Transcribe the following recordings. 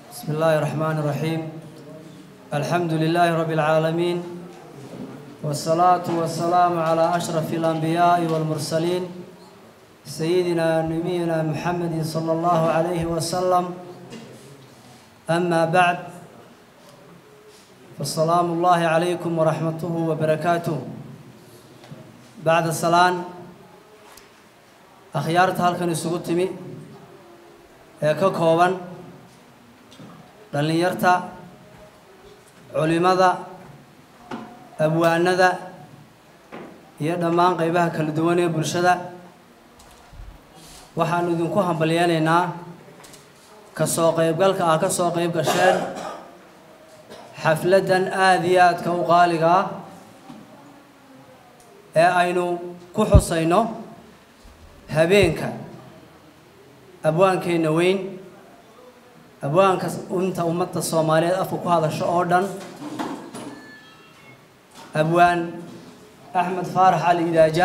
بسم الله الرحمن الرحيم الحمد لله رب العالمين والصلاة والسلام على أشرف الأنبياء والمرسلين سيدنا نبينا محمد صلى الله عليه وسلم أما بعد فالسلام الله عليكم ورحمته وبركاته بعد السلام أخيارت هالكن السقوطمي ككوبان dhallinyarta culimada abwaanada iyo dhammaan qaybaha kala duwan ee bulshada waxaanu idinku hambalyeynaynaa ka soo qaybgalka ah ka soo qayb gasheen xafladdan aada iyo aadka u qaaliga ah ee aynu ku xusayno habeenka abwaankeenna weyn abwaanka inta ummadda soomaaliyeed afka ku hadasho oo dhan abwaan axmed faarax cali idaaja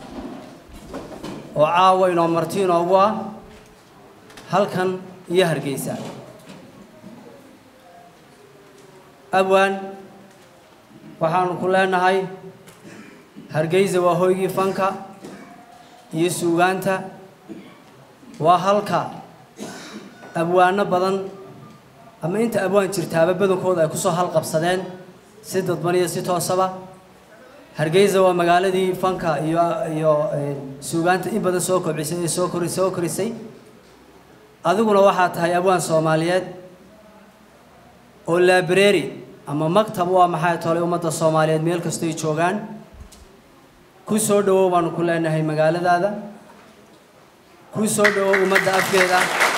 oo caawa inoo marti inoogu ah halkan iyo hargeysa abwaan waxaanu ku leenahay hargeysa waa hoygii fanka iyo suugaanta waa halka abwaano badan ama inta abwaan jirtaaba badankooda ay kusoo halqabsadeen si dadban iyo si toosaba hargeysa waa magaaladii fanka iyo iyo suugaanta in badan soo kobcisay ee soo kori soo korisay adiguna waxaa tahay abwaan soomaaliyeed oo library ama maktab u ah maxay tolay ummadda soomaaliyeed meel kastoy joogaan ku soo dhawow baanu ku leenahay magaaladaada ku soo dhawow ummadda afkeeda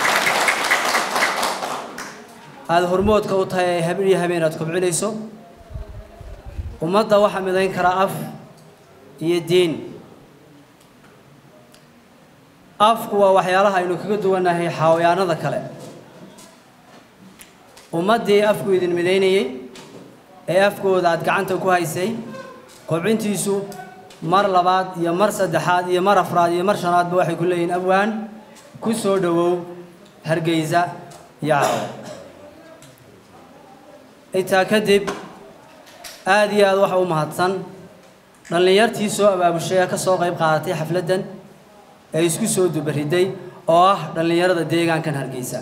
aada hormoodka u tahay ay habeen iyo habeen aad kobcinayso ummadda waxaa midayn karaa af iyo diin afku waa waxyaalaha aynu kaga duwannahay xawayaanada kale ummaddii afku idin midaynayey ee afkooda aada gacanta ku haysay kobcintiisu mar labaad iyo mar saddexaad iyo mar afraad iyo mar shanaadba waxay ku leeyihiin abwaan ku soo dhowow hargeysa iyo caawa intaa kadib aada iyo aada waxa u mahadsan dhallinyartii soo abaabushay ee ka soo qayb qaadatay xafladdan ee isku soo dubariday oo ah dhallinyarada deegaankan hargeysa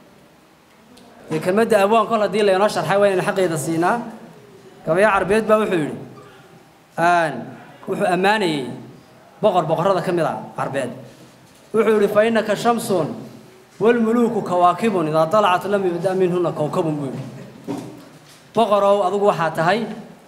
dee kelmadda abwaan kol haddii laynoo sharxay waa inaynu xaqeeda siinaa gabayo carbeed baa wuxuu yidhi wuxuu ammaanayey boqor boqorrada ka mid a carbeed wuxuu yidhi fa innaka shamsun walmuluuku kawaakibun idaa dalacat lam yubda minhuna kowkabun buu yidhi boqorow adugu waxaa tahay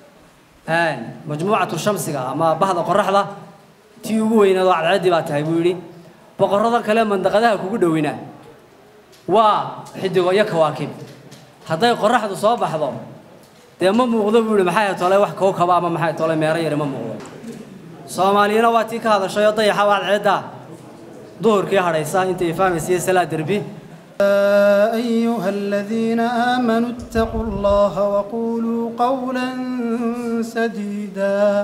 majmuucatu shamsiga ama bahda qoraxda tii ugu weyneed oo cadceeddii baa tahay buu yidhi boqorrada kale mandaqadaha kugu dhowina waa xidigo iyo kawaakib hadday qoraxdu soo baxdo dee ma muuqdo buu yidhi maxay tole wax kowkaba ama maxay tole meero yari ma muuqdo soomaaliyana waa tii ka hadashay oo dayaxa waa cadceedda duhurkii hadhaysa intay fahmaysiiyo salaa derbi يا أيها الذين آمنوا اتقوا الله وقولوا قولا سديدا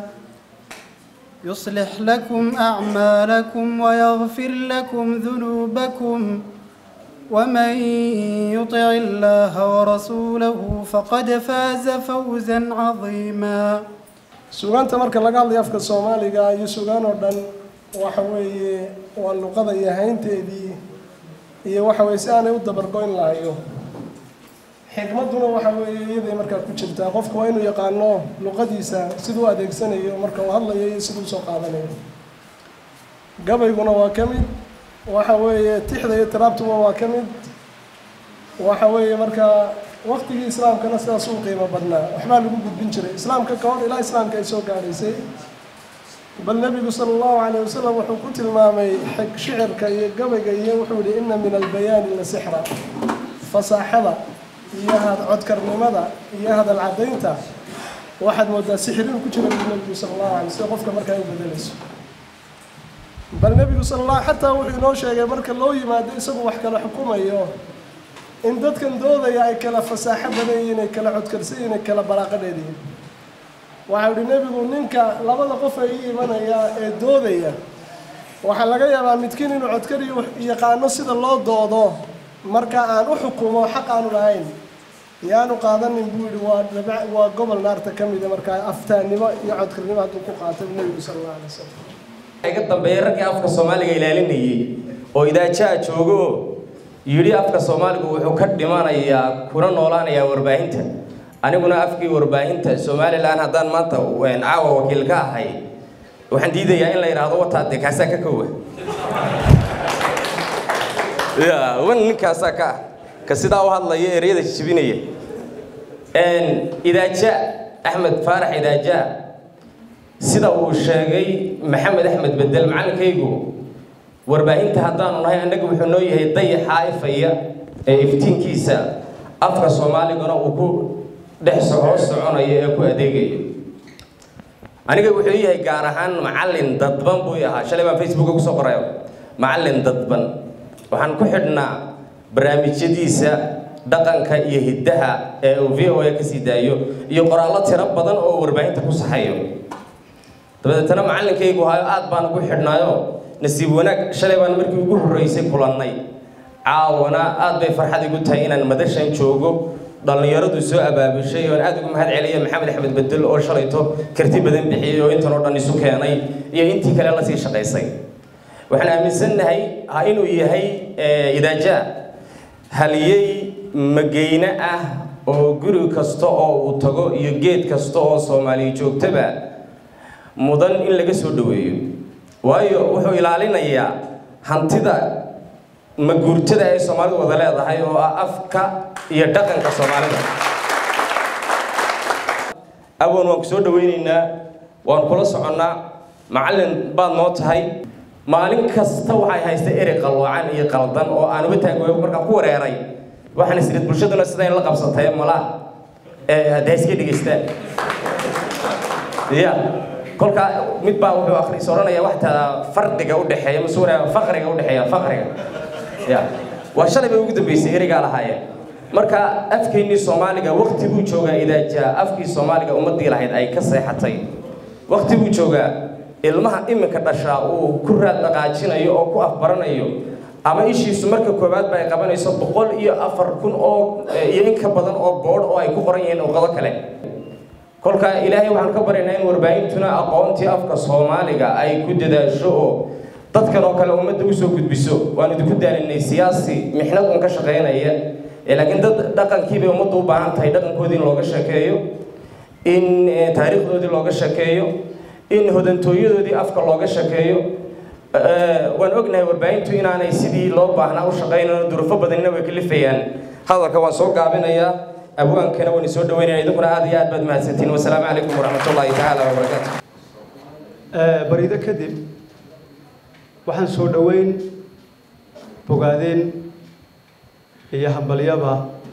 يصلح لكم أعمالكم ويغفر لكم ذنوبكم ومن يطع الله ورسوله فقد فاز فوزا عظيما sugaanta marka laga hadlayo afka soomaaliga iyo sugaan oo dhan waxa weeye waa luqada iyo haynteedii iyo waxa weye si aanay u dabargoyn lahayo xikmadduna waxa weeye iyaday markaa ku jirtaa qofka waa inuu yaqaano luqadiisa siduu u adeegsanayo marka uu hadlayo iyo siduu usoo qaadanayo gabayguna waa ka mid waxa weeye tixda iyo tiraabtuba waa ka mid waxa weeye markaa waktigii islaamkana sidaas uu qiimo badnaa waxbaa lagu gudbin jiray islaamka ka hor ilaa islaamka ay soo gaadhaysay bal nebigu sala allahu calayh wasalam wuxuu ku tilmaamay xig shicirka iyo gabayga iyo wuxuu yihi ina min albayaani la sixra fasaaxada iyo had codkarnimada iyo hadal caddaynta waxaad moodaa sixiriin ku jira buu nebigu sala allahu alay sida qofka markaa u bedelayso bal nebigu sala allah xataa wuxuu inoo sheegay marka loo yimaado isagu wax kala xukumayo in dadkan doodaya ay kala fasaaxo badan yihiin ay kala codkarsan yihiin ay kala balaaqo dheer yihiin waxau ihi nebigu ninka labada qof ay ii imanaya ee doodaya waxaa laga yaabaa midkiin inuu codkari yaqaano sida loo doodo marka aan u xukumo xaq aanu lahayn yaanu qaadanin buu yidhi waa dabiic waa gobol naarta ka mida markaa aftaannimo iyo codkarnimo hadduu ku qaatay nebigu sala allahu alay wasalam iga dambeeyay raggii afka soomaaliga ilaalinayay oo idaajaa joogo yidhi afka soomaaligu wuxuu ka dhimanayaa kuna noolaanayaa warbaahinta aniguna afkii warbaahinta somalilan haddaan maanta caawa wakiil ka ahay waxaan diidayaa in la yidhaahdo wataade kaasaa ka kowa ya wan ninkaasaa ka ah ka sidaa u hadlaya ereyada jibinaya idaaja axmed faarax idaaja sida uu sheegay maxamed axmed bedel macallinkaygu warbaahinta haddaanu nahay annaga wuxuu noo yahay dayaxaa ifaya ee iftiinkiisa afka soomaaliguna uu ku dhex hoos soconayo ee ku adeegayo aniga wuxuu yahay gaar ahaan macallin dadban buu ahaa shalay baan facebooka kusoo qorayo macallin dadban waxaan ku xidhnaa barnaamijyadiisa dhaqanka iyo hiddaha ee uu v o a kasii daayo iyo qoraallo tiro badan oo warbaahinta ku saxayo dabadeetana macallinkaygu hayo aad baan ugu xidhnaayo nasiib wanaag shalay baan markii ugu horreysay kulannay caawana aad bay farxad igu tahay inaan madashan joogo dhallinyaradu soo abaabushay oon aad ugu mahad celiya maxamed axmed bedel oo shalayto karti badan bixiyey oo intan oo dhan isu keenay iyo intii kale lasii shaqaysay waxaan aaminsannahay inuu yahay idaaja haliyey mageyne ah oo guri kasta oo uu tago iyo geed kasta oo soomaaliya joogtaba mudan in laga soo dhoweeyo waayo wuxuu ilaalinayaa hantida maguurtada ay soomaalidu wada leedahay oo ah afka iyo dhaqanka soomaalida awan waan ku soo dhawaynaynaa waan kula soconnaa macallin baad noo tahay maalin kasta waxay haysta erey qalloocan iyo qaldan oo aan uga taagooyo markaan ku wareeray waxaan isrid bulshaduna sidayn la qabsatay malaa hadda iska dhegaystaan ya kolkaa mid baa wuxuu akhriis odhanaya waxtaa farqiga u dhexeeya mase waraa faqriga u dhexeeya faqriga ya waa shalay bay ugu dambeysay ereygaa lahaayeen marka afkeennii soomaaliga wakti buu joogaa idaajaa afkii soomaaliga ummadii lahayd ay ka seexatay wakti buu joogaa ilmaha iminka dhashaa uu ku raad dhaqaajinayo oo ku afbaranayo ama ishiisu marka koowaad ba ay qabanayso boqol iyo afar kun oo iyo in ka badan oo boodh oo ay ku qoran yihiin luqado kale kolka ilaahay waxaan ka baryaynaa in warbaahintuna aqoontii afka soomaaliga ay ku dadaasho oo dadkan oo kale ummadda usoo gudbiso waan idinku daalinay siyaasi mixnad un ka shaqaynaya laakiin dad dhaqankiibay ummaddu u baahan tahay dhaqankoodii in looga sheekeeyo in taariikhdoodii looga sheekeeyo in hodantooyadoodii afka looga sheekeeyo waan ognahay warbaahintu inaanay sidii loo baahnaa u shaqaynano durufo badanina way kalifayaan hadalka waan soo gaabinayaa abwaankana waan isoo dhaweynaya idinkuna aad iyo aad baad mahadsantiin wasalaamu calaykum waraxmat ullaahi tacaala wabarakaatu barido kadib waxaan soo dhoweyn bogaadeen iyo hambalyaba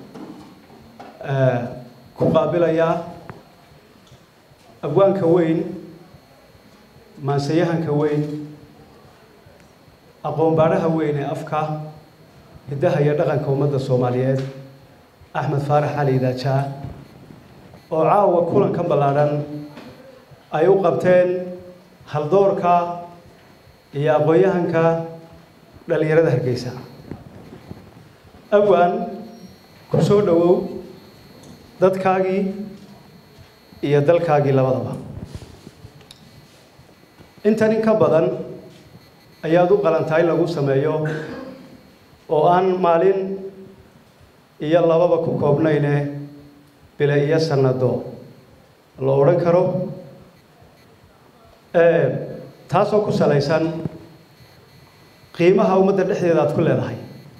ku qaabilayaa abwaanka weyn maansayahanka weyn aqoon baadhaha weyn ee afka hiddaha iyo dhaqanka ummadda soomaaliyeed axmed faarax cali daajaa oo caawa kulankan ballaadhan ay u qabteen haldoorka iyo aqoon-yahanka dhallinyarada hargeysa awaan ku soo dhowow dadkaagii iyo dalkaagii labadaba intan in ka badan ayaad u qalantaa in lagu sameeyo oo aan maalin iyo lababa ku koobnayne bile iyo sannado la odhan karo taasoo ku salaysan qiimaha ummadda dhexdeeda aad ku leedahay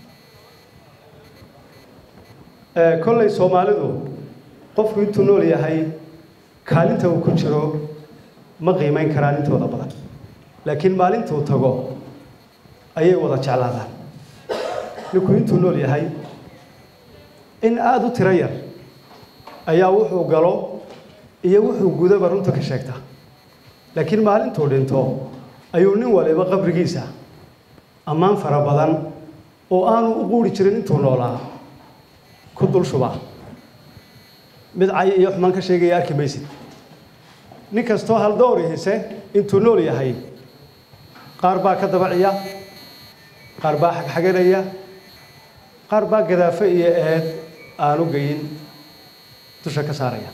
kollay soomaalidu qofku intuu nool yahay kaalinta uu ku jiro ma qiimayn karaan intooda badan laakiin maalintuu tago ayay wada jeclaadaan ninku intuu nool yahay in aada u tiro yar ayaa wuxuu galo iyo wuxuu gudaba runta ka sheegta laakiin maalintuu dhinto ayuu nin waliba qabrigiisa ammaan fara badan oo aanu u quuri jirin intuu noolaa ku dul shubaa mid cay iyo xumaan ka sheegaya arki maysid nin kastoo haldoori hise intuu nool yahay qaar baa ka dabaciya qaar baa xagxaganaya qaar baa gadaafe iyo eed aanu geyin dusha ka saaraya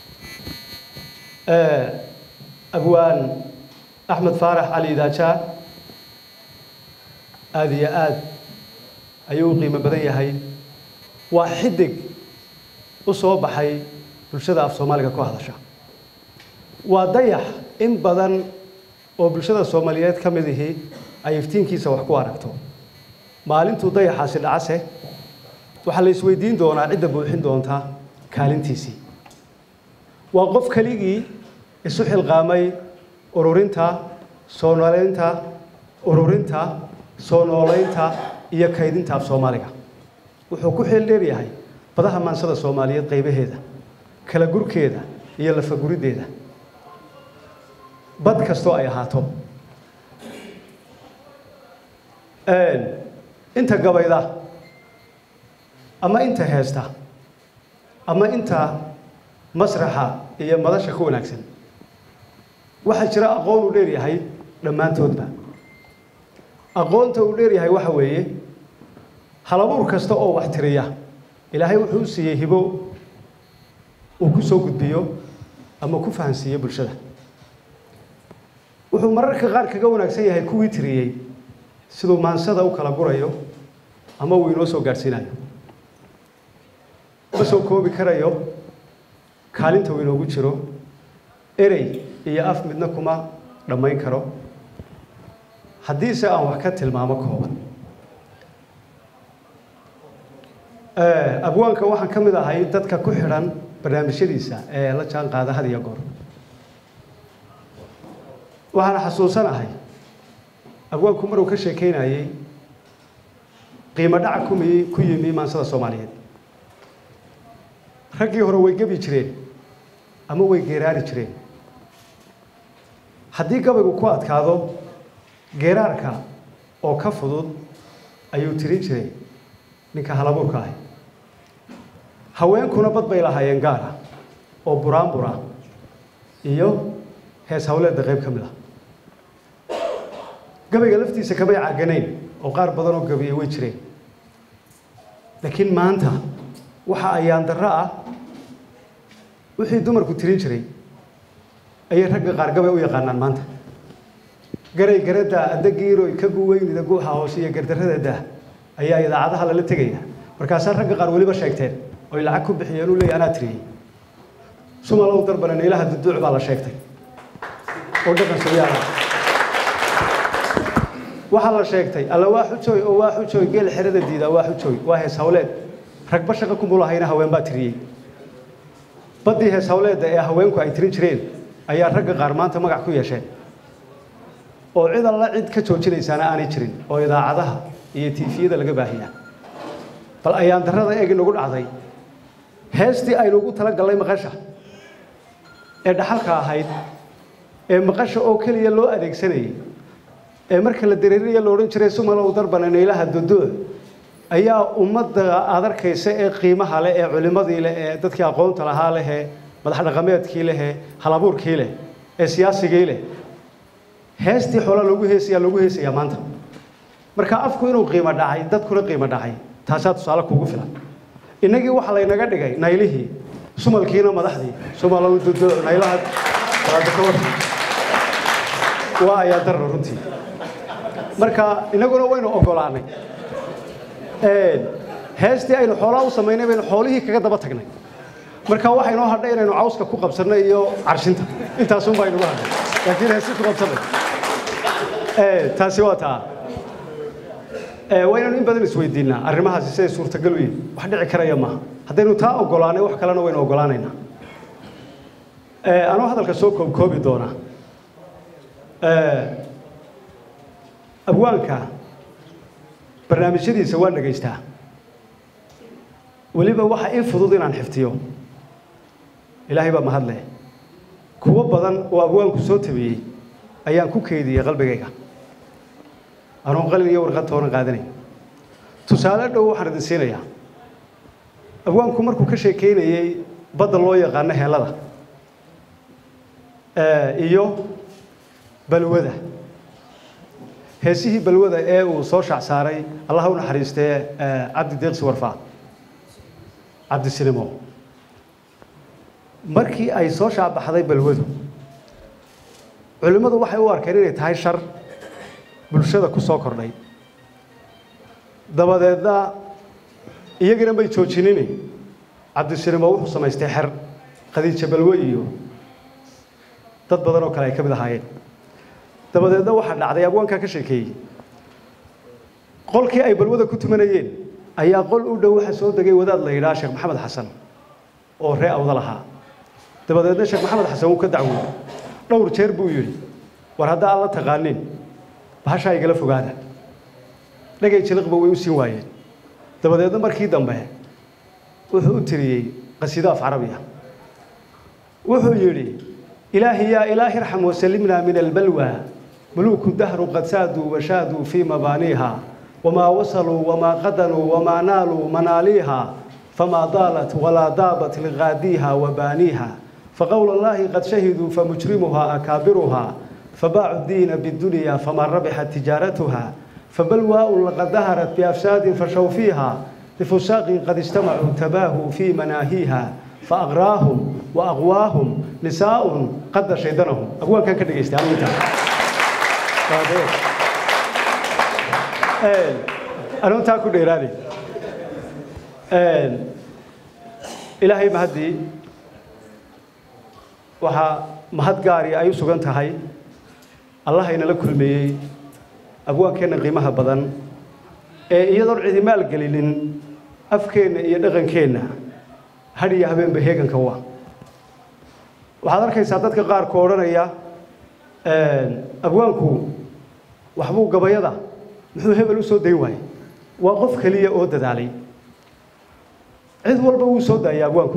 abwaan axmed faarax cali idaajaa aada iyo aad ayuu u qiimo badan yahay waa xidig u soo baxay bulshada af soomaaliga ku hadasha waa dayax in badan oo bulshada soomaaliyeed ka mid ihi ay iftiinkiisa wax ku aragto maalintuu dayaxaasi dhacase waxaa la isweydiin doonaa cidda buuxin doonta kaalintiisii waa qof keligii isu xilqaamay ururinta soo noolaynta ururinta soo noolaynta iyo kaydinta af soomaaliga wuxuu ku xeel dheer yahay badaha maansada soomaaliyeed qaybaheeda kala gurkeeda iyo lafaguriddeeda bad kastoo ay ahaato inta gabayda ama inta heesta ama inta masraxa iyo madasha ku wanaagsan waxaa jira aqoon uu dheer yahay dhammaantoodba aqoonta uu dheer yahay waxa weeye halabuur kasta oo wax tiriya ilaahay wuxuu u siiyey hibo uu ku soo gudbiyo ama ku fahansiiyo bulshada wuxuu mararka qaar kaga wanaagsan yahay kuwii tiriyey siduu maansada u kala gurayo ama uu inoo soo gaadhsiinayo ma soo koobi karayo kaalinta uu inoogu jiro erey iyo af midna kuma dhammayn karo haddiise aan wax ka tilmaamo kooban abwaanka waxaan ka mid ahay dadka ku xidhan barnaamijyadiisa ee la jaan qaada had iyo goor waxaana xasuusanahay abwaanku maruu ka sheekeynayey qiimo dhaca kumi ku yimi maansada soomaaliyeed raggii hore way gebi jireen ama way geeraari jireen haddii gabaygu ku adkaado geeraarka oo ka fudud ayuu tirin jiray ninka halabuurka ahi haweenkuna bad bay lahaayeen gaara oo buraanbura iyo hees hawleedda qayb ka mid ah gabayga laftiisa kamay caaganayn oo qaar badan oo gabiye way jireen laakiin maanta waxa ayaan darro ah wixii dumarku tirin jiray ayay ragga qaar gabay u yaqaanaan maanta garay garada adagiiroy ka guweynida guuxa hoose iyo gardarrada dah ayaa idaacadaha lala tegaya markaasaa ragga qaar weliba sheegteen oy lacag ku bixiyeen uu leeyahy anaa tiriyey sumalow darbana naylaha duduuc baa la sheegtay oo dhaqan sooyaala waxaa la sheegtay alla waa xujooy oo waa xujooy geel xerada diida waa xujooy waa hees hawleed ragba shaqa kumulahayna haween baa tiriyey baddii hees hawleedda ee haweenku ay tirin jireen ayaa ragga qaar maanta magac ku yeesheen oo cid alla cid ka joojinaysaana aanay jirin oo idaacadaha iyo tiifiyada laga baahiyaa bal ayaan darrada eeg inagu dhacday heestii aynu ugu tala gallay maqasha ee dhaxalka ahayd ee maqasha oo keliya loo adeegsanayay ee marka la dareerinaya la odhan jiray sumalow darbana naylaha duduuc ayaa ummadda aad arkaysa ee qiimaha leh ee culimmadii leh ee dadkii aqoonta lahaa leh ee madax dhaqameedkii leh ee halabuurkii leh ee siyaasigii leh heestii xoolaa loogu heesayaa loogu heesayaa maanta marka afku inuu qiimo dhacay dadkuna qiimo dhacay taasaa tusaale kuugu filan innagii waxaa laynaga dhigay naylihii sumalkiina madaxdii sumalow duduuc naylaha waa ayaa darra runtii marka inaguna waynu ogolaanay heestii aynu xoolaa u samaynay baynu xoolihii kaga daba tagnay marka waxaa inoo hadhay inaynu cawska ku qabsanno iyo carshinta intaasun baa inugu hadhay laakiin heestii ku qabsanay taasi waa taa waa inaynu in badan isweydiinnaa arrimahaasi siday suurtagal u yihin wax dhici karaya maaha haddaynu taa ogolaanay wax kalena waynu ogolaanaynaa anuu hadalka soo koobkoobi doonaa abwaanka barnaamijyadiisa waan dhegaystaa weliba waxa ii fudud inaan xiftiyo ilaahay baa mahadleh kuwo badan oo abwaanku soo tabiyey ayaan ku keydiyey qalbigayga anoon qalin iyo warqad toona qaadanayn tusaale dhow waxaan idin siinayaa abwaanku markuu ka sheekeynayey badda loo yaqaano heellada iyo balwada heesihii balwada ee uu soo shac saaray allaha u naxariistee eh, cabdi deeqsi warfaa cabdi sinimo markii ay soo shaabaxday balwadu culimmadu waxay u arkeen inay tahay shar bulshada ku soo kordhay dabadeedna iyagana may joojinini cabdisinimo wuxuu samaystay xer khadiija balwe iyo dad badan oo kale ay ka mid ahaayeen dabadeedna waxaa dhacday abwaankaa ka sheekeeyey qolkii ay balwada ku tumanayeen ayaa qol u dhow waxa soo degay wadaad la yidhaha sheekh maxamed xasan oo ree awda lahaa dabadeedna sheekh maxamed xasan wuu ka dacwooday dhowr jeer buu yidhi war hadda aan la taqaanin bahashaa igala fogaada dhagay jiliqba way u siin waayeen dabadeedna markii dambe wuxuu u tiriyey qasiido af carabiya wuxuu yidhi ilaahi yaa ilaahi irxam wasalimna min albalwa muluuku dahru qad saaduu washaaduu fii mabaaniiha wamaa wasaluu wamaa qadanuu wamaa naaluu manaaliiha famaa daalat walaa daabat liqaadiiha wabaaniiha فقول الله قد شهدوا فمجرمها أكابرها فباعوا الدين بالدنيا فما ربحت تجارتها فبلواء لقد ظهرت بأفساد فشوا فيها لفساق قد استمعوا تباهوا في مناهيها فأغراهم وأغواهم نساء قد شيطانهم أقول كان كده يستعمل أنا تاكل إيراني إلهي مهدي waxaa mahad gaari ay u sugan tahay allah inala kulmeeyey abwaankeenna qiimaha badan ee iyadoon cidi maalgelinin afkeenna iyo dhaqankeenna hadh iyo habeenba heeganka wa waxaad arkaysaa dadka qaarku odhanaya abwaanku waxbuu gabayada muxuu hebel u soo dayn waayey waa qof keliya oo dadaalay cid walba wuu soo daayay abwaanku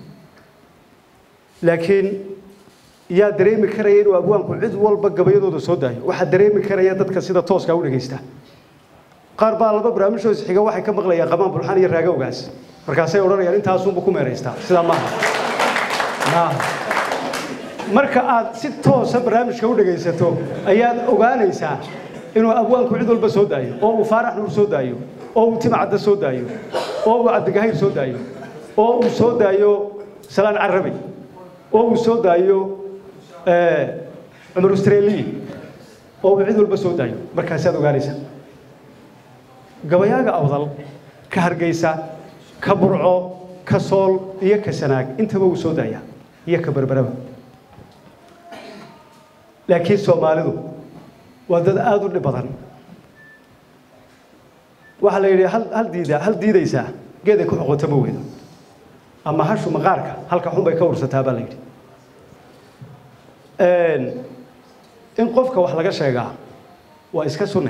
laakiin yaa dareemi karaya inuu abwaanku cid walba gabayadooda soo daayo waxaa dareemi karaya dadka sida tooska u dhegaysta qaar baa laba barnaamijhoos xiga waxay ka maqlayaan qamaan bulxaan iyo raagowgaas markaasay odhanayaan intaasunba ku meeraystaa sidaa maaha maaha marka aad si toosa barnaamijka u dhegaysato ayaad ogaanaysaa inuu abwaanku cid walba soo daayo oo uu faarax nuur soo daayo oo uu timcadda soo daayo oo uu cabdigahayr soo daayo oo uu soo daayo salaan carabi oo uu soo daayo cumar australia oo uu cid walba soo daayo markaasaad ogaanaysaa gabayaaga awdal ka hargeysa ka burco ka sool iyo ka sanaag intaba uu soo daayaa iyo ka berberaba laakiin soomaalidu waa dad aada u dhib badan waxaa la yidhi hal hal diida hal diidaysaa geeday ku xoqoto ma weydo ama hashu maqaarka halka xun bay ka ursataa baa la yidhi in qofka wax laga sheegaa waa iska sunne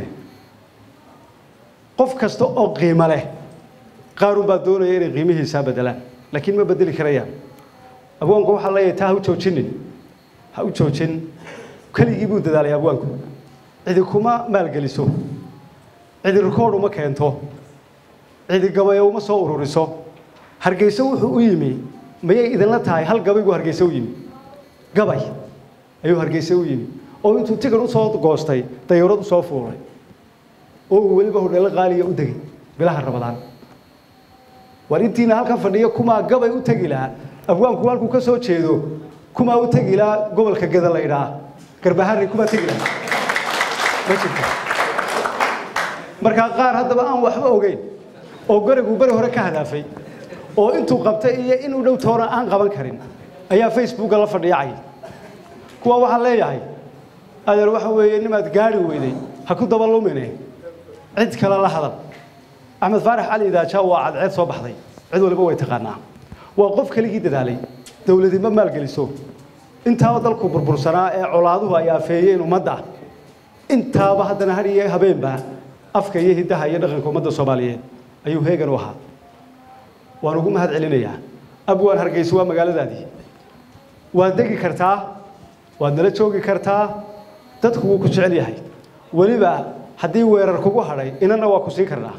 qof kasta oo qiimo leh qaarun baa doonaya inay qiimihiisaa bedelaan laakiin ma bedeli karayaan abwaanku waxaa leeyahay taa ha u joojinin ha u joojin keligii buu dadaalay abwaanku cidi kuma maalgeliso cidi rikoodh uma keento cidi gabayo uma soo ururiso hargeyse wuxuu u yimi mayay idinla tahay hal gabaygu hargeyse u yimi gabay ayuu hargeyse u yimi oo intuu tigan u soo goostay dayarad u soo fuulay oo uu weliba hodheelo qaaliya u degay bilaha rabadaan war intiina halkan fadhiyo kumaa gabay u tegi lahaa abwaanku halkuu ka soo jeedo kumaa u tegi lahaa gobolka geda la idhaa garbahari kumaa tegi lahaa ma jirto markaa qaar haddaba aan waxba ogeyn oo gariguu beri hore ka hadaafay oo intuu qabtay iyo inuu dhow toona aan qaban karin ayaa facebooka la fadhiyacay kuwa waxaan leeyahay adeer waxa weeye nimaad gaari weyday ha ku daba lumine cid kale la hadal axmed faarax cali idaajaa waa cadceed soo baxday cid waliba way taqaanaa waa qof keligii dadaalay dowladi ma maalgeliso intaaba dalku burbursanaa ee colaaduhu ay afeeyeen ummadda intaaba haddana har iyo habeenba afka iyo hiddaha iyo dhaqanka ummadda soomaaliyeed ayuu heegan u ahaa waan ugu mahad celinayaa abwaan hargeysa waa magaaladaadii waad degi kartaa waad nala joogi kartaa dadku wuu ku jecel yahay weliba haddii weerar kugu hadhay inana waa ku siin karnaa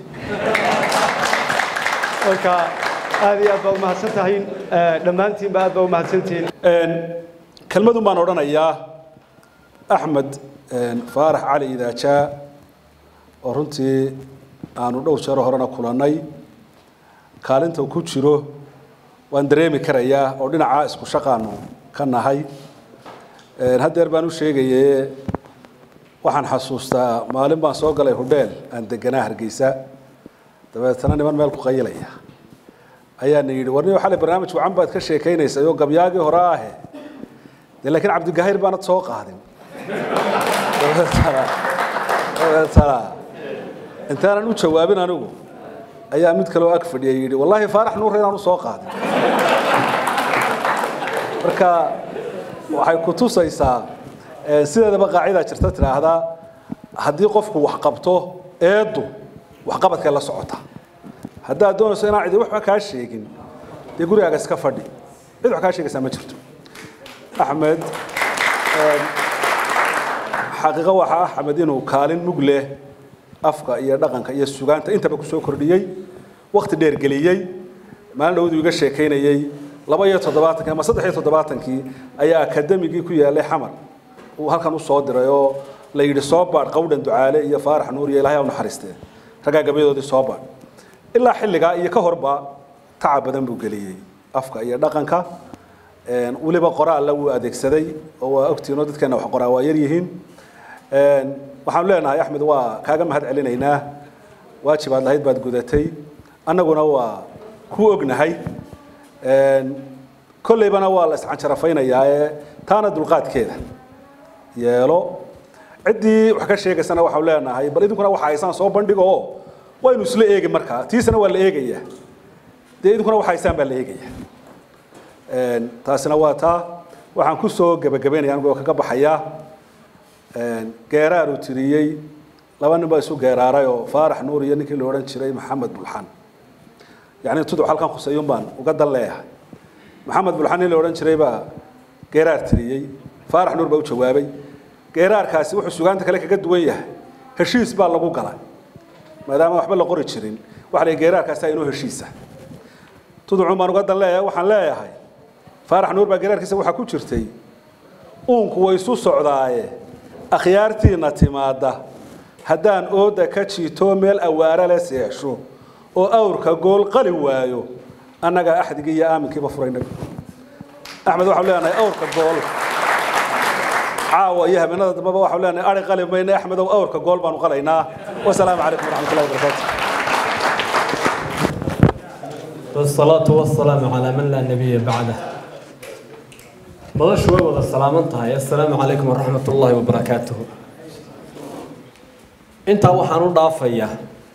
marka aad iyo aad baa umahadsan tahay dhammaantiinba aad baa umahadsantihiin kelmadun baan odhanayaa axmed faarax cali idaajaa oo runtii aanu dhowr jeero horena kulannay kaalinta uu ku jiro waan dareemi karayaa oo dhinacaa isku shaqaanu ka nahay haddeer baan u sheegaye waxaan xasuustaa maalin baan soo galay hudheel aan deganaa hargeysa dabeetana niman meel ku qayilaya ayaana yidhi warni xalay barnaamij wacan baad ka sheekaynaysay oo gabyaagii hore ahe dee laakiin cabdigahayr baanad soo qaadin dabeetana dabeetana intaanan u jawaabin anigu ayaa mid kaleo ag fadhiya yidhi wallaahi faarax nuure inaan u soo qaadin marka waxay ku tusaysaa sideedaba qaacidaa jirta tidhaahdaa haddii qofku wax qabto eeddu waxqabadkay la socota haddaad doonayso inaan cidi waxba kaa sheegin dee gurigaaga iska fadhi cid wax kaa sheegaysaa ma jirto axmed xaqiiqo waxa axmed inuu kaalin mug leh afka iyo dhaqanka iyo sugaanta intaba kusoo kordhiyey wakti dheer geliyey maalin dhawadu iga sheekaynayey laba iyo toddobaatankii ama saddex iyo toddobaatankii ayaa akademigii ku yaalay xamar uu halkan u soo diray oo la yidhi soo baadh qawdhan ducaale iyo faarax nuur iyo ilahay ha u naxariistee raggaa gabyadoodii soo baadh ilaa xilligaa iyo ka horba tacab badan buu geliyey afka iyo dhaqanka weliba qoraalla wuu adeegsaday oo waa ogtiinoo dadkeena wax qoraa waa yar yihiin waxaanu leenahay axmed waa kaaga mahad celinaynaa waajibaad lahayd baad gudatay annaguna waa ku ognahay kolleybana waa la iscanjarafaynayaa ee taana dulqaadkeeda yeelo ciddii wax ka sheegaysana waxau leenahay bal idinkuna waxa haysaan soo bandhigo oo waynu isla eegi markaa tiisana waa la eegayaa dee idinkuna waxa haysaan baa la eegaya taasina waa taa waxaan ku soo gebagabaynaya anigoo kaga baxayaa geeraar uu tiriyey laba nin baa isu geeraaray oo faarax nuur iyo ninkii la odhan jiray maxamed bulxan yacni tuduc halkan khusayuun baan uga dan leeyahay maxamed bulxan nin la odhan jiray baa geeraar tiriyey faarax nuur baa u jawaabay geeraarkaasi wuxuu sugaanta kale kaga duwan yahay heshiis baa lagu galay maadaama waxba la qori jirin waxa la geeraarkaasi inoo heshiisa tuducun baan uga dan leeyahay waxaan leeyahay faarax nuur baa geeraarkiisa waxaa ku jirtay uunku way isu socdaaye akhyaartiina timaadda haddaan ooda ka jiito meel awaare le seexsho oo awrka gool qali waayo annagaa axdigii iyo aaminkiiba furayna axmed waxaanu leenahay awrka gool caawa iyo habeenada dambeba waxaanu leenahay ari qali mayna axmedow awrka gool baanu qalaynaa wasalaamu calaykum waraxmatullahi wabarakaatu والصلاة والسلام على من لا نبي بعده مضى شوي ولا السلام انتهى السلام عليكم ورحمة الله وبركاته انت وحنو ضافية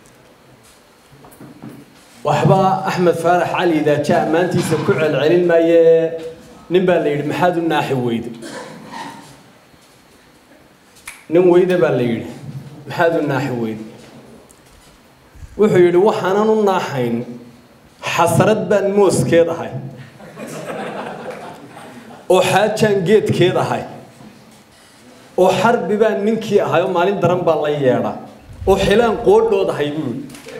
وحبا أحمد فارح علي إذا جاء ما أنت سكوع العلم ما ي نبى اللي محاد الناحي ويد نم ويد بالليل محاد الناحي ويد وحيد وحنا الناحين xasarad baan mooskeed ahay oo xaajaan geedkeed ahay oo xarbi baan ninkii ahay oo maalin daran baa la yeedha oo xilaan qoodhood ahay buuri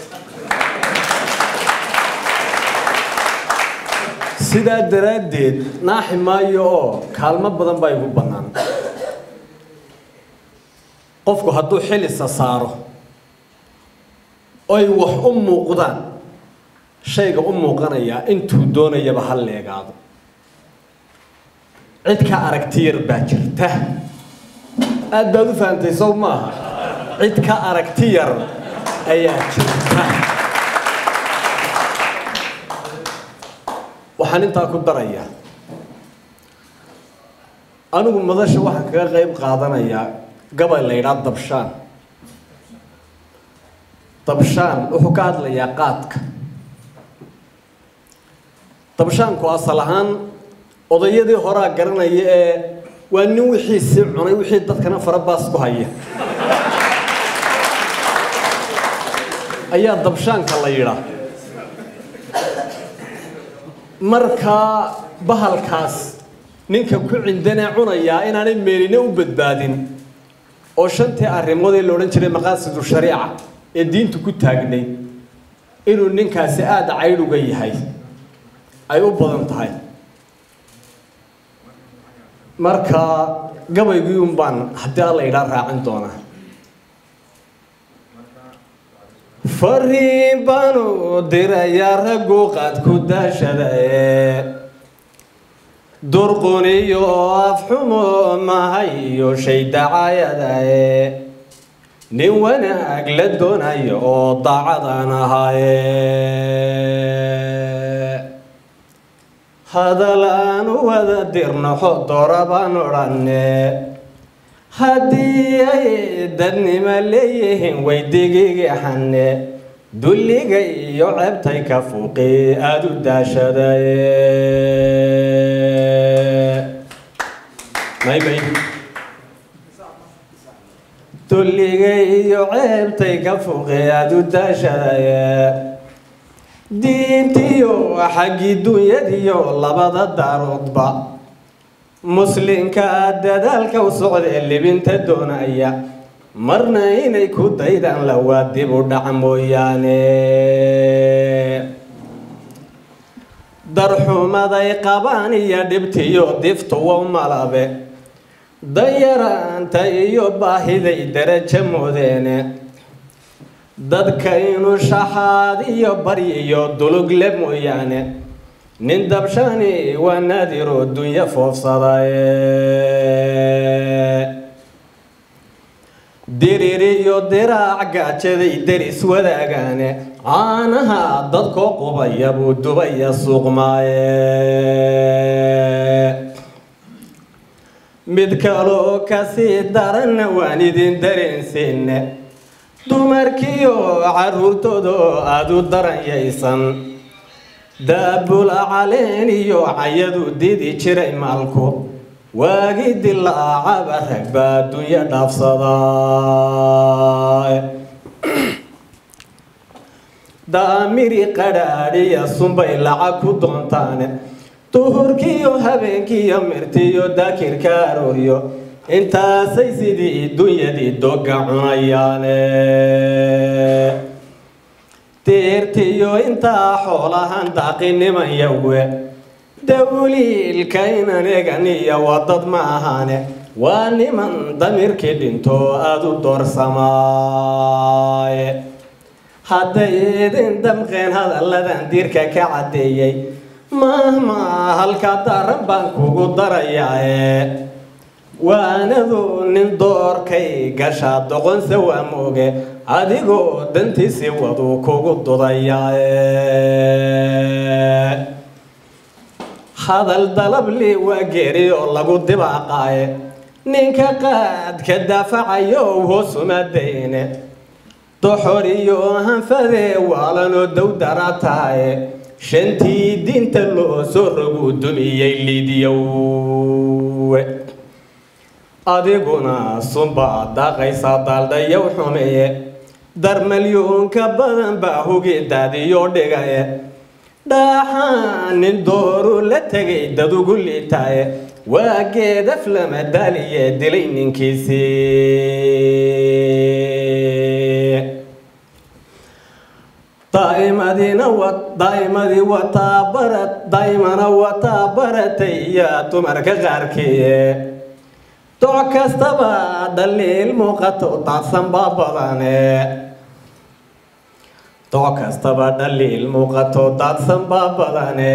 sidaa daraaddeed naaxi maayo oo kaalmo badan baa igu bannaan qofku hadduu xilisa saaro oy wax u muuqdaan shayga u muuqanayaa intuu doonayaba ha leegaado cid ka aragti yar baa jirta aad baad u fahamtay sow maaha cid ka aragti yar ayaa jirta waxaan intaa ku darayaa anigu madasha waxaan kaga qayb qaadanayaa gabay la yidhaha dabshaan dabshaan wuxuu ka hadlayaa qaadka dabshaanku asal ahaan odayadii horaa garanaya ee waa nin wixiisii cunay wixii dadkana farabaas ku haya ayaa dabshaanka la yidhaa markaa bahalkaas ninka ku cindanee cunayaa inaanay meeline u badbaadin oo shantii arrimood ee la odhan jiray maqaasidu shariica ee diintu ku taagnay inuu ninkaasi aada caydhuga yahay ay u badan tahay marka gabaygii un baan haddii alla yidhaa raacin doonaa fariin baanu dirayaa raggu qaad ku daashadae durquniyo afxumo mahay iyo shay dacayadae nin wanaag la doonayo oo daacadan ahaye hadal aan u wada dirnaxo doora baan odhanne haddii ay dadnimo leeyihiin way digigaxanne dulliga iyo ceebtay ka fuuqi aada u daashadaye maymay dulliga iyo ceebtay ka fuuqi aada u daashadaye diintiyo xaggii dunyadiyo labada daaroodba muslinka dadaalka u socdee libinta doonaya marna inay ku daydaan lawaa dib u dhac mooyaane darxumaday qabaan iyo dhibtiyo diftuwa malabe dayaraanta iyo baahiday darajo moodeene dadka inuu shaxaad iyo baryiyo dulugle mooyaane nin dabshani waa naadiroo dunya foofsadaye dirir iyo diraac gaajaday deris wadaagaane caanaha dadkoo qubaya buu dubaya suuqmaaye mid kaloo kasii daranna waan idin dareensiine dumarkiyo caruurtooda aada u daranyaysan daabula caleen iyo cayadu didi jiray maalku waagi dilaacaba rag baa adduunyo dhaafsadaa daamiri qadhaadhiya sunbay lacag ku doontaane duhurkiiyo habeenkiiyo mirtiyo daakirka arooryo intaasay sidii dunyadii doga cunayaane deertiyo intaa xoolahan daaqiniman yawe dawliilka inan egan iyo wadad ma ahaane waa niman damirkii dhinto aada u doorsamaaye hadday idin damqeen hadalladan diirka ka caddeeyey mahma halka daran baan kugu darayaae waanadu nin doorkay gashaa doqonse waa mooge adigoo dantiisi waduu kugu dudayaae hadal dalabli waa geeri oo lagu dibaaqaaye ninka qaadka daafacayo hoosuma dayne doxor iyo hanfadee waalanoo dowdara tahaye shantii diinta loo soo rogu dumiyey liidyowe adiguna sunbaa daaqaysaa daaldhayow xumeeye darmalyuunka badan baa hugi daadiyo dhigaye dhaaxaan nin dooru la tegay dad ugu liitaaye waa geedaf lama daaliye dilay ninkiisii daa'imadina wa daa'imadii wataa barat daa'imana wataa baratay iyo dumarka qaarkiiye doc kastaba dhaliil muuqato daadsan baa badane doc kastaba dhaliil muuqato daadsan baa badane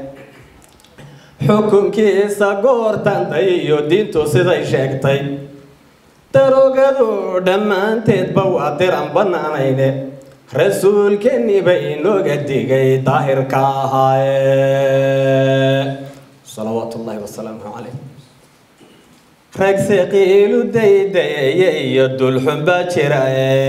xukunkiisa goortanday iyo diintu siday sheegtay darogadu dhammaanteedba waa diran bannaanayne rasuulkeenni ba inooga digay daahirka ahaaye salawaatu ullaahi wasalaamu calayh rag siqiilu daydaye iyo dulxun baa jirae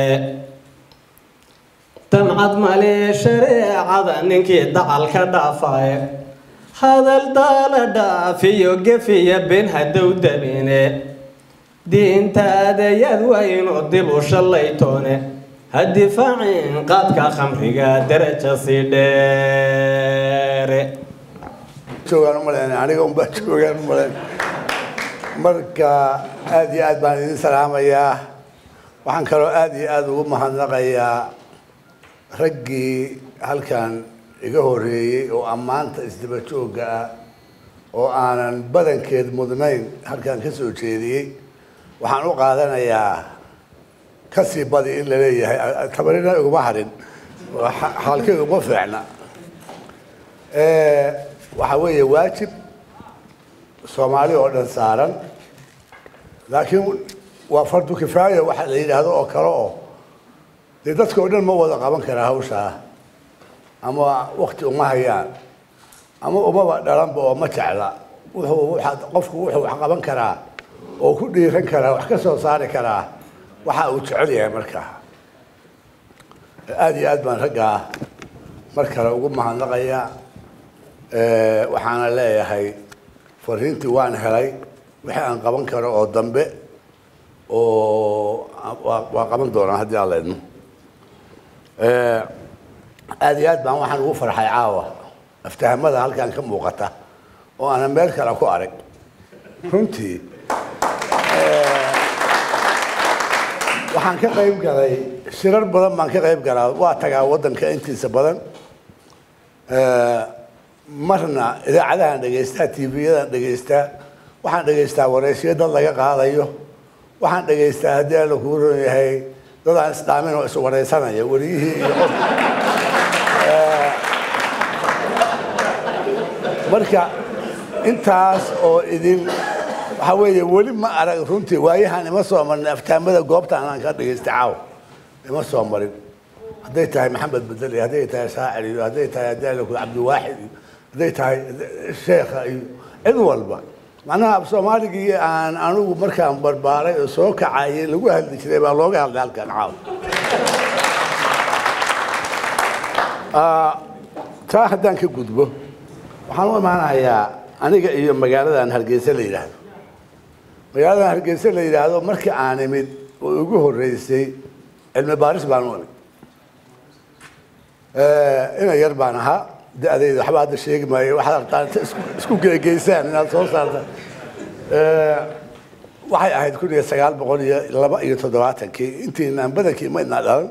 damcad male shareecada ninkii dacal ka dhaafaye hadal daala dhaafiyo gefiya ben hadow dabine diintaadayad waynu dib u shallaytoone ha difaacin qaadka khamriga daraja sii dheere joogaan u malayn aniga unbaa joogaan u malayn marka aada iyo aad baan idin salaamayaa waxaan kaloo aada iyo aada ugu mahadnaqayaa raggii halkan iga horeeyey oo ammaanta isdaba joogga ah oo aanan badankeed mudnayn halkan ka soo jeediyey waxaan u qaadanayaa ka sii badi in la leeyahay tabarina iguma harin xaalkeyga uma fiicna waxa weeye waajib soomaali oo dhan saaran laakiin waa fardu kifaaya waxa la yidhaahdo oo kale oo dee dadka oo dhan ma wada qaban karaa hawshaa ama wakti uma hayaan ama umaba dhalanba oo ma jecla wuxuu qofku wuxuu wax qaban karaa oo ku dhiiran karaa wax ka soo saari karaa waxa uu jecel yahay markaa aada iyo aad baan raggaa mar kale ugu mahadnaqayaa waxaana leeyahay fariintii waan helay wixii aan qaban karo oo dambe oo waa qaban doonaa haddii aan la idmo aada iyo aad baan waxaan ugu farxay caawa aftahamada halkan ka muuqata oo aanan meel kale ku arag runtii waxaan ka qayb galay shirar badan baan ka qayb galaa waa tagaa waddanka intiisa badan marna idaacadahan dhegaystaa tvyadan dhegaystaa waxaan dhegaystaa wareysyo dad laga qaadayo waxaan dhegaystaa haddii alla kuu ron yahay dad aan isdhaamin oo iswareysanaya wariyihii iyo qof marka intaas oo idin waxaa weeye weli ma arag runtii waayahan ima soo marin aftaamada goobtaan aan ka dhegaystay caaw ima soo marin hadday tahay maxamed bedel iyo hadday tahay shaacir iyo hadday tahay haddii alla kuu cabdiwaaxid iyo hadday tahay sheekha iyo cid walba macnaha af soomaaligii aan anigu markaan barbaaray oo soo kacayay lagu hadli jiray baa looga hadlay halkan caaw taa haddaan ka gudbo waxaan u imaanayaa aniga iyo magaaladan hargeysa la yidhaahdo magaaladan hargeysa la yidhaahdo markii aan imid oo igu horreysay cilmi baaris baan u imid ina yar baan ahaa da-dayda waxba hadda sheegi maayo waxaad rabtaan inta isku geegeysaan inaad soo saarta waxay ahayd kun iyo sagaal boqol iyo laba iyo toddobaatankii intiinaan badankii ma idnaa dhalan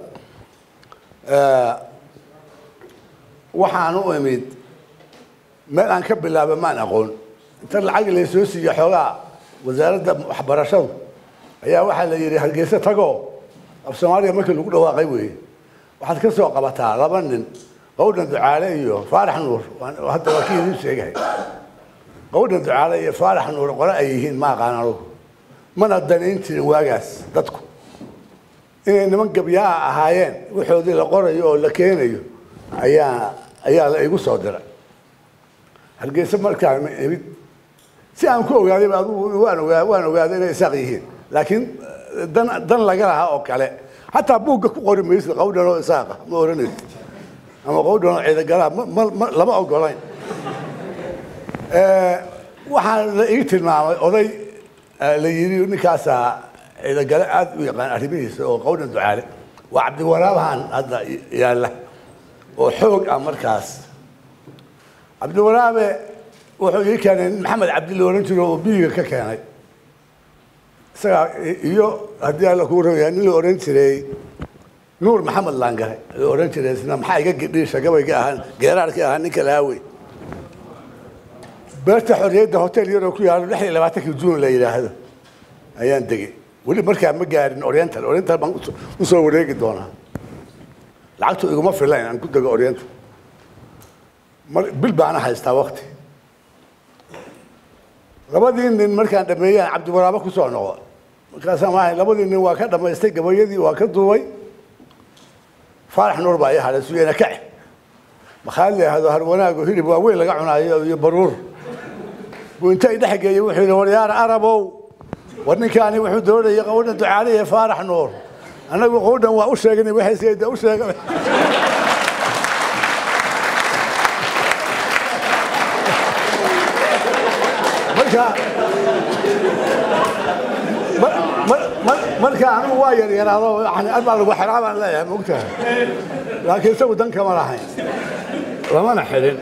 waxaan u imid meel aan ka bilaaba maan aqoon inta lacag laysoo siiyo xoogaa wasaaradda waxbarashadu ayaa waxaa la yidhi hargeysa tago af soomaaliya markii lagu dhawaaqay weeye waxaad ka soo qabataa laba nin qawdhan ducaale iyo faarax nuur hadda waa kii idiin sheegahay qawdhan ducaale iyo faarax nuur qole ay yihiin ma aqaan anugu mana danayn jirin waagaas dadku inay niman gabyaa ahaayeen waxoodii la qorayo oo la keenayo ayaa ayaa la igu soo diray hargeysa markaan imid si aan ku ogaadayba adugu waan ogaa waan ogaaday inay isaaq yihiin laakiin dan dan laga lahaa oo kale xataa buugga ku qori maysid qawdhan oo isaaqa ma oranaysid ama qawdhan oo ciidagalaha ma ma lama ogolayn waxaan la ii tilmaamay oday la yidhi ninkaasaa ciidagale aada u yaqaan arrimihiisa oo qawdhan ducaale waa cabdiwaraabahan hadda yaalla oo xoog ah markaas cabdiwaraabe wuxuu ii keenay nin maxamed cabdi la ohan jiro oo biyiga ka keenay isagaa iyo haddii alla kuu rogayaa nin la ohan jiray nuur maxamed laangare la ohan jiray isna maxaa iga gidhiisha gabayga ahaan geeraarkii ahaa ninka laawey beerta xorriyadda hotel yaroo ku yaalo lix iyo labaatankii juun la yidhaahdo ayaan degay weli markaa ma gaarin oriental oriental baan usoo wareegi doonaa lacagtu iguma filayn aan ku dego oriental bil baana haystaa wakti labadii nin markaan dhameeyaan cabdiwaraabo kusoo noqo markaasaan waahay labadii nin waa ka dhamaystay gabayadii waa ka duubay faarax nuur baa ii hadhay suyena kace makhaad la yidhaahdo har wanaago hilib waa weyn laga cunaayo iyo baruur buu inta i dhex geeyey wuxuu yidhi waryaar arabow war ninkaani wuxuu doonayay qawdhan ducaaliye faarax nuur annagu qawdhan waa u sheegnay waxayse u sheega marka marka anigu waa yaryaraado baa lagu xiraa baan leeyahay mogtahay laakiin isagu dan kama lahayn lamana xidhin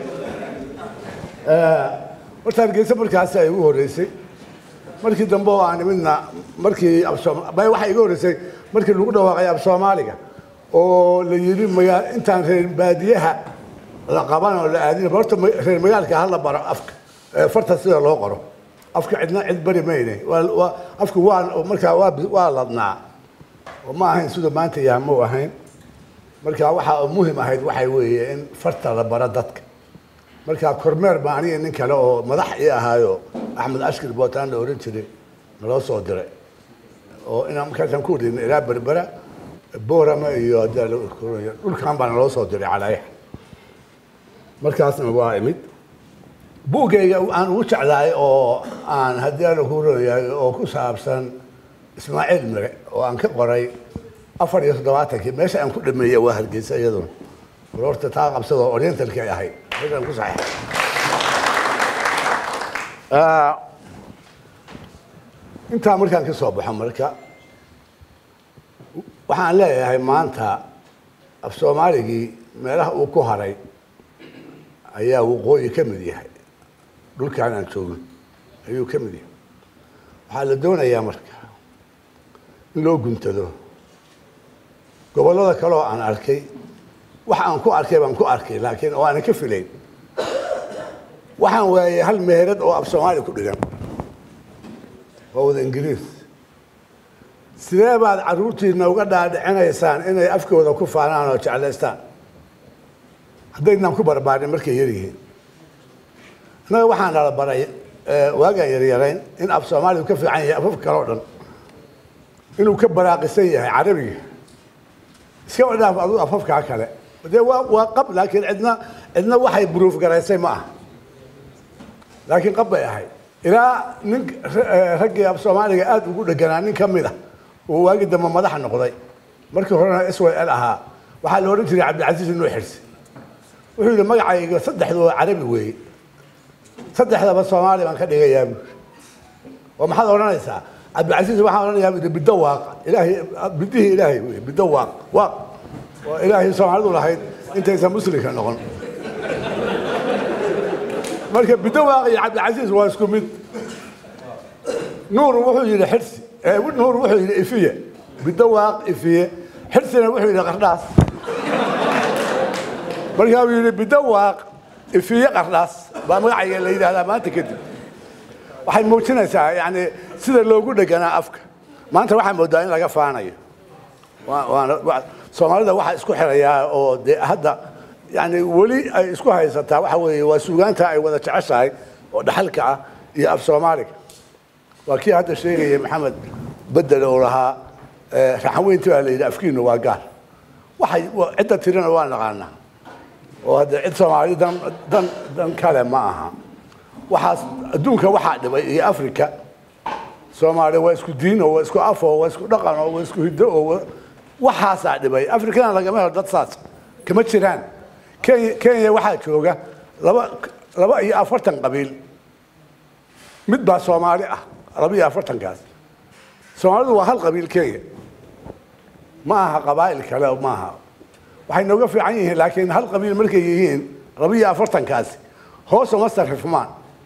horta hargeysa markaasi ay ugu horreysay markii dambe oo aan imidna markii waxaa iga horreysay markii lagu dhawaaqay af soomaaliga oo la yidhi magaa intaan reer baadiyaha la qaban oo la aadin horta reer magaalka hala baro afka farta sida loo qoro afka cidna cid bari mayne afku waa markaa waa waa ladnaa oo ma ahayn siduu maanta yahay ma u ahayn marka waxaa muhim ahayd waxay weeye in farta la baro dadka marka kormeer baa aniga nin kale oo madax ii ahaayo axmed ashkir bootaan la oran jiray naloo soo diray oo inaan markaasaan ku wadayna ilaa berbera boorama iyo hadii la koraya dhulkan baa naloo soo diray calaayax markaasna waa imid buuggayga aan ugu jeclahay oo aan haddii aan ku royahay oo ku saabsan ismaaciil mire oo aan ka qoray afar iyo toddobaatankii meesha aan ku dhameeyey waa hargeysa iyaduna war horta taa qabsada oo orientalki ay ahayd meeshaan ku saxeexay intaa markaan ka soo baxo marka waxaan leeyahay maanta af soomaaligii meelaha uu ku haray ayaa waqooyi ka mid yahay dhulkaan aan joogno ayuu ka mid yahay waxaa la doonayaa marka in loo guntado gobollada kale oo aan arkay wax aan ku arkay baan ku arkay laakiin oo aanan ka filayn waxaan waayay hal meherad oo af soomaali ku dhigan waa wada ingiriis sidee baad carruurtiina uga dhaadhicinaysaan inay afkooda ku faanaan oo jeclaystaan haddaydnaan ku barbaarin markay yaryihiin innaga waxaan nala baray waagaan yaryarayn in af soomaaligu ka fiican yahay afafka kale o dhan inuu ka baraaqisan yahay carabiga iska wadhaaf aduu afafkaa kale dee waa waa qab laakiin cidna cidna waxay buruuf garaysay ma aha laakiin qab bay ahayd ilaa nin raggii af soomaaliga aada ugu dheganaa nin ka mid a oo waagi dambe madaxa noqday markii horena s y l ahaa waxaa la odhan jiray cabdilcasiis inuu xirsi wuxuu yidhi magacayga saddexdu waa carabi weeye saddexdaba soomaali baan ka dhigayaa bu oo maxaad odhanaysaa cabdilcasiis waxaan odhanayaa bu biddo waaq ilaahay bidihii ilaahay wey biddo waaq waaq oo ilaahay soomaalidu lahayd intaysan muslimka noqon marka biddo waaq iyo cabdilcasiis waa isku mid nuur wuxuu yidhi xirsi nuur wuxuu yidhi ifiye biddo waaq ifiye xirsina wuxuu yidhi qardhaas markaa uu yidhi biddo waaq ifiye qardhaas baa magacayga la yidhaahdaa maanta kadib waxay muujinaysaa yani sida loogu dheganaa afka maanta waxaa moodaa in laga faanayo waana soomaalida waxaa isku xirayaa oo dee hadda yani weli ay isku haysataa waxa weeye waa suugaanta ay wada jeceshahay oo dhaxalka ah iyo af soomaaliga waa kii hadda sheegaya maxamed bedel oo lahaa raxanweynti baa la yidhi afkiinu waa gaar waxay cidda tirina waa naqaanaa oo hadda cid soomaali dan dan dan kale ma aha waxaas adduunka waxaa dhibay iyo africa soomaali waa isku diin oo waa isku af oo waa isku dhaqan oo waa isku hiddo oo waxaasaa dhibay afrikana lagama helo dad saas kama jiraan kenya kenya waxaa jooga laba laba iyo afartan qabiil mid baa soomaali ah laba iyo afartankaas soomaalidu waa hal qabiil kenya ma aha qabaa'il kale ma aha waxay nooga fiican yihiin laakiin hal qabiil markay yihiin laba iyo afartankaasi hoos uma sarrifmaan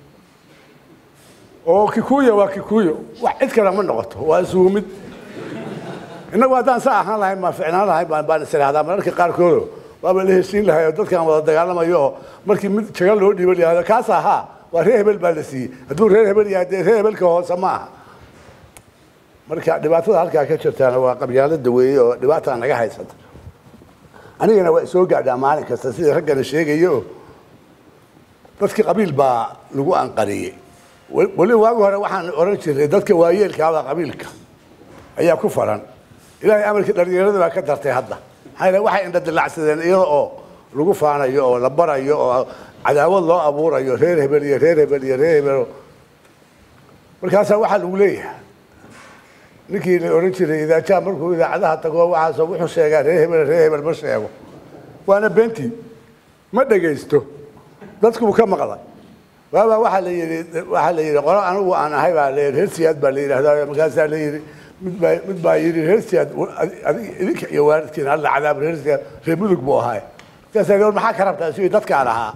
oo kikuya waa kikuyo wax cid kale ma noqoto waa isugu mid innagu haddaan saa ahaan lahayn baan ficnaan lahayn baan baan is idhahdaa mararka qaarkoodo waaba la heshiin lahay oo dadkan wada dagaalamayo oo markii mid jaga loo dhiibo layihahdo kaas ahaa waa reer hebel baa la siiyey hadduu reer hebel yahay dee reer hebelka hoose ma aha marka dhibaatada halkaa ka jirtaana waa qabyaalada weeye oo dhibaataa naga haysata anigana waa isoo gaadhaa maalin kasta sida raggana sheegayo dadkii qabiil baa lagu anqariyey weli waagi hore waxaan oran jiray dadka waayeelkaabaa qabiilka ayaa ku faran ilaahay amarkii dhalinyarada baa ka dartay hadda maxaa yeele waxay indha dilacsadeen iyada oo lagu faanayo oo la barayo oo cadaawad loo abuurayo reer hebel iyo reer hebel iyo reer hebel markaasaa waxaa lagu leeyahay ninkii la oran jiray idaajaa markuu idaacadaha tago waxaasoo wuxuu sheegaa reer hebel reer hebel ma sheego waana beentii ma dhegaysto dadkuu ka maqlay waabaa waxaa la yidhi waxaa la yidhi qolo anigu aan ahay baa la yidhi reer siyaad baa la yidhahdaa markaasaa la yidhi mid baa mid baa yidhi reer siyaad adig idinka iyo waalidkiin alla cadaab reer siyaad reer mudug buu ahay markaasaa la maxaa ka rabtaa sidii dadkaan ahaa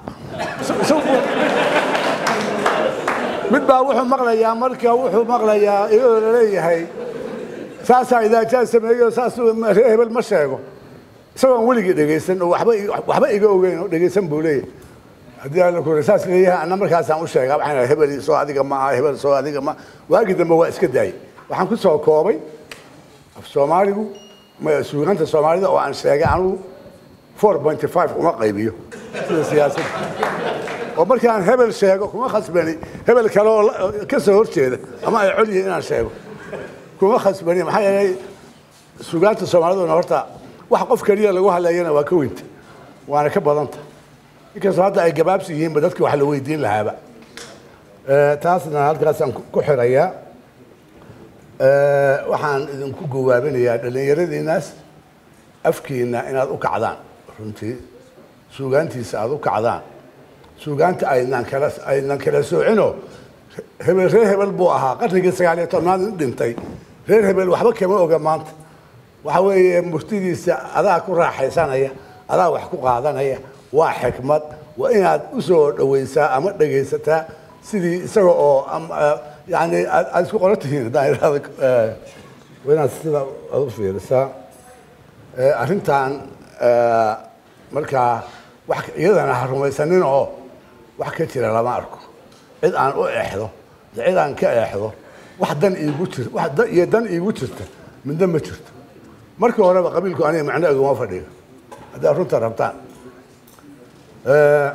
mid baa wuxuu maqlayaa marka wuxuu maqlayaa iyadoo laleeyahay saasaa idaajaa sameeyo saas reer hebel ma sheego isagoon weligii dhegaysan oo waxba waxba iga ogeyn oo dhegaysan buu leeyahay haddii alla kore saas leeyahay anna markaasaan u sheegaa waxaan hebel soo adiga ma aha hebel soo adiga ma waagi dambe waa iska daayay waxaan ku soo koobay af soomaaligu ma- suugaanta soomaalida oo aan sheegay anugu four point five uma qaybiyo sida siyaasadda oo markaan hebel sheego kuma khasbani hebel kale oo la- oo ka soo horjeeda ama ay col yihiin inaan sheego kuma khasbani maxaa yeelay suugaanta soomaaliduna horta wax qof keliya lagu hadlayana waa ka weynta waana ka badanta inkastoo hadda ay gabaabsi yihiinba dadki wax la weydiin lahaaba Eh, taasna halkaasaan ku ku xirayaa Eh, waxaan idinku gawaabinayaa dhallinyaradiinaas afkiina inaad u kacdaan runtii suugaantiisa aad u kacdaan suugaanta aynan kala aynan kala soocino hebel reer hebel buu ahaa qarnigii sagaal iyo tobnaad in dhintay reer hebel waxba kama oga maanta waxa weeye murtidiisa adaa ku raaxaysanaya adaa wax ku qaadanaya waa xikmad waa inaad u soo dhawaysaa ama dhegaysataa sidii isaga oo am- eh, yani aad aad isku qoran tihiin haddaan idhahdo eh, waa inaad sida aad u fiirisaa Eh, arrintan eh, markaa wax iyadana ha rumaysanin oo wax ka jira lama arko cid aan u eexdo iyo cid aan ka eexdo wax dan iigu jir wax dan iyo dan iigu jirta midna ma jirto markii horeba qabiilku aniga macno iguma fadhiyo haddaad runta rabtaan Eh,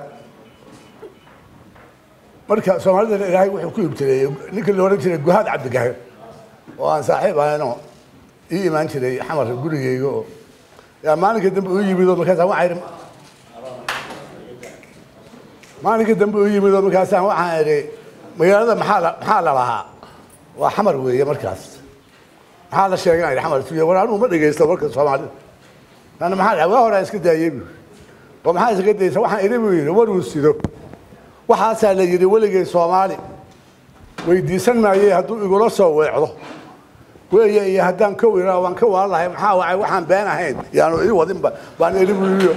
marka soomaalida ilaahay wuxuu ku ibtileeyey ninkii la odhan jiray guhaad cabdigahir oo aan saaxiib ahaynoo ii imaan jiray xamar gurigeyga oo yaa maalinka dambe u yimid oo markaasaan waxaan idhi maalinka dambe u yimid oo markaasaan waxaan idhi magaalada maxaa la maxaa la lahaa waa xamar weeye markaas maxaa la sheegan idhi xamar suuya war anugu ma dhegaysto marka soomaalida ana maxaa dhahay waa horaa iska daayey bu oo maxaa iskaga daysa waxaan idhi buu yidhi war uu sido waxaasaa la yidhi weligay soomaali weydiisan maayey hadduu igula soo weecdo weeye iyo haddaan kow iraa waan ka waalahay maxaa wacay waxaan been ahayn yaanu ii wadinba baan idhi buu yidhi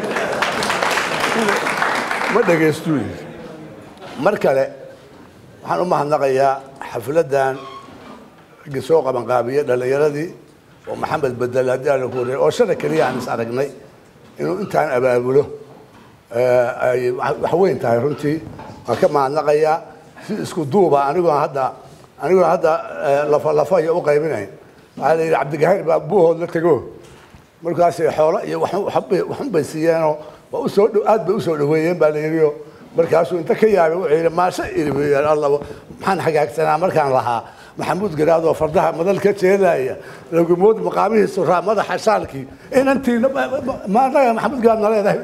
ma dhagaystuu yidhi mar kale waxaan u mahadnaqayaa xafladdan raggii soo qabanqaabiye dhallinyaradii oo maxamed bedel haddii aan ku wariyay oo shada keliya aan is aragnay inuu intaan abaabulo eh, ay wax wax weyn tahay runtii waan ka mahadnaqayaa si isku duuba anigoon hadda anigoon hadda eh, lafa lafa iyo u qaybinayn waxaa la yidhi cabdigahir baa buuhood la tego markaasay xoolo iyo wax- waxbay waxun bay siiyeenoo waa u soo dhow aad bay u soo dhoweeyeen baa la yidhioo markaasuu inta ka yaabay wuxuu yidhi maasha iri buu yidhi alla maxaan hagaagsanaa markaan lahaa maxamuud garaad oo fardaha madal ka jeedaya lagumood maqaamihiisu raa madaxa shaalkii inantiina ma annaga maxamuud garaad na leedahay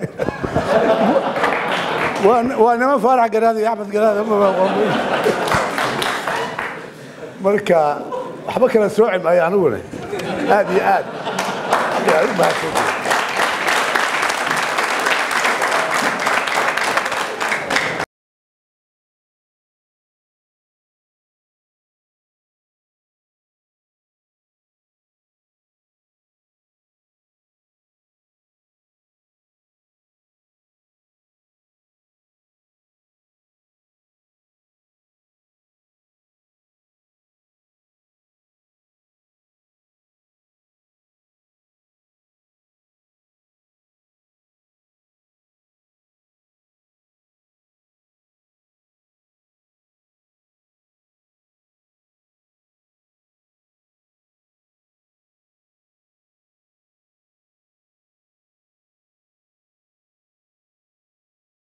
waa- waa niman faarax garaad iyo axmed garaad marka waxba kala sooci maayo aniguna aad iyo aad aad u mahadsantihin